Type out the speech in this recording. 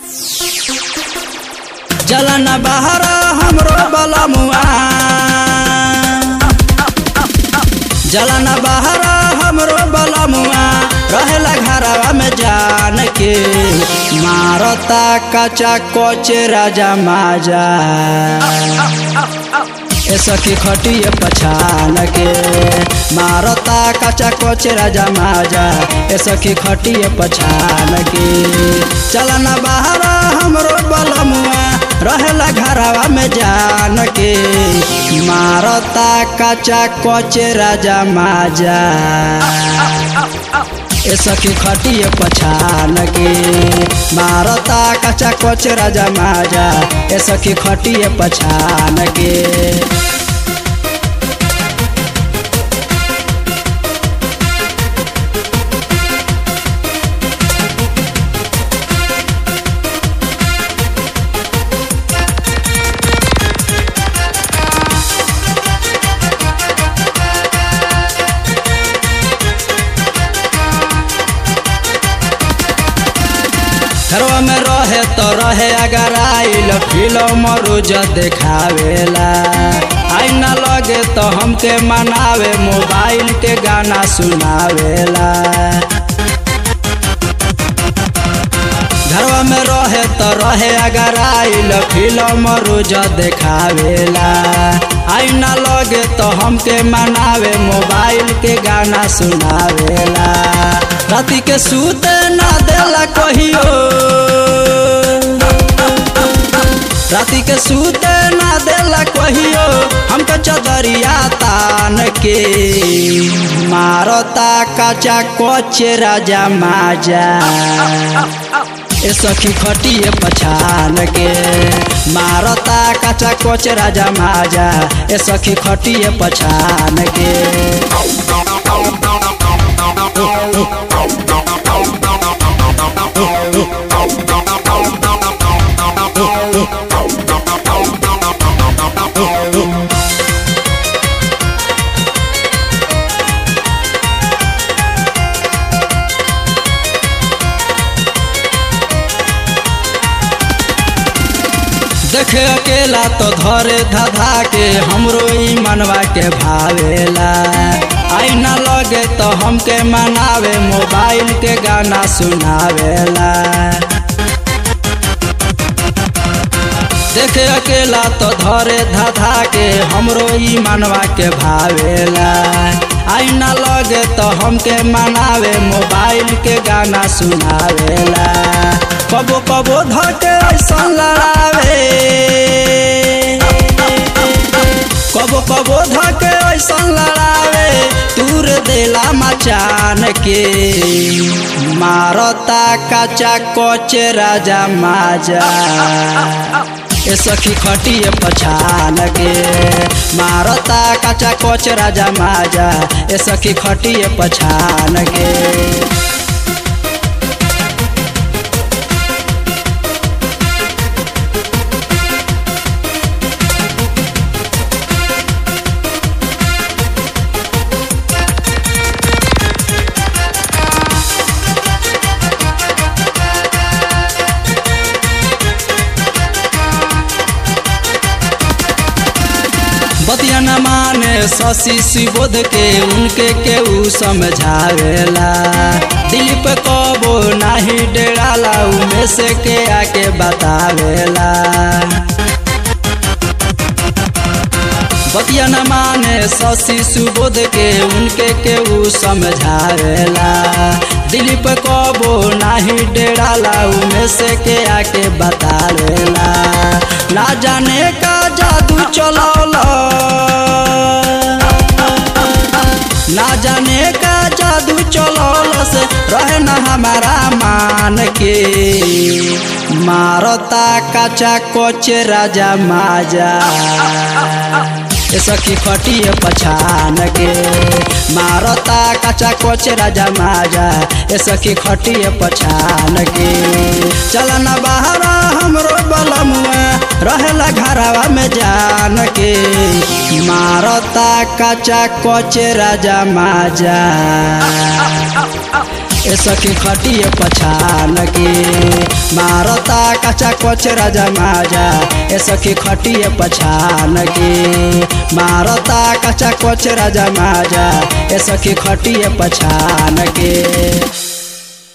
जलन बहरा हमरो बलमुआ जलन बहरा हमरो बलमुआ रहेला घरवा में जान के मारता कचा कोच राजा माजा ए सखी खटिए पछान के मारता कचा कोच राजा माजा ए सखी खटिए पछान के चलन बहरा हमरो बलमुआ रहेला घरवा में जान के मारता कचा कोच राजा माजा ए सखी खटिए पछान के मारता कचा कोच राजा माजा ए सखी खटिए पछान के घरवा में रहे तो रहे अगर आइल फिल्म रोज देखावेला आई न लगे तो हमके मनावे मोबाइल के गाना सुनावेला घरवा में रहे तो रहे अगर आइल फिल्म रोज देखावेला आई न लगे तो हमके मनावे मोबाइल के गाना सुनावेला राति के सूते ना देला कहियो राति के सूते ना देला कहियो हमके चदरिया तान के मारता कचा कोच राजा माजा ए सखी खटिए पछान के मारता कचा कोच राजा माजा ए सखी खटिए पछान के देखे अकेला तो धरे धधा के हमरो ई मनवा के भावेला आई न लगे तो हमके मनावे मोबाइल के गाना सुनावेला देखे अकेला तो धरे धधा के हमरो ई मनवा के भावेला आई न लगे तो हमके मनावे मोबाइल के गाना सुनावेला कबो कबो धके ऐसा लड़ावे कबो कबो धके ऐसा लड़ावे तूर देला मचान के मारता कचा कोच राजा माजा ए सखी खटिए पछान के मारता कचा कोच राजा माजा ए सखी खटिए पछान के बतिया न माने शशि सुबोध के उनके केहू समझावेला दिलीप कबो नाही डेराला उमे से के आके बतावेला बतिया न माने शशि सुबोध के उनके केहू समझावेला दिलीप कबो नाही डेराला उमे से के आके बतावेला ना जाने का जादू चलौला ना जाने का जादू चलौला से रहे न हमारा मान के मारता कचा कोच राजा माजा ए सखी खटिए पछान के मारता कचा कोच राजा माजा ए सखी खटिए पछान के चलन बहरा हमरो बलमुआ रहेला घरवा में जान के मारता कचा कोच राजा माजा ए सखी खटिए पछान के मारता कचा कोच राजा माजा ए सखी खटिए पछान के मारता कचा कोच राजा माजा ए सखी खटिए पछान के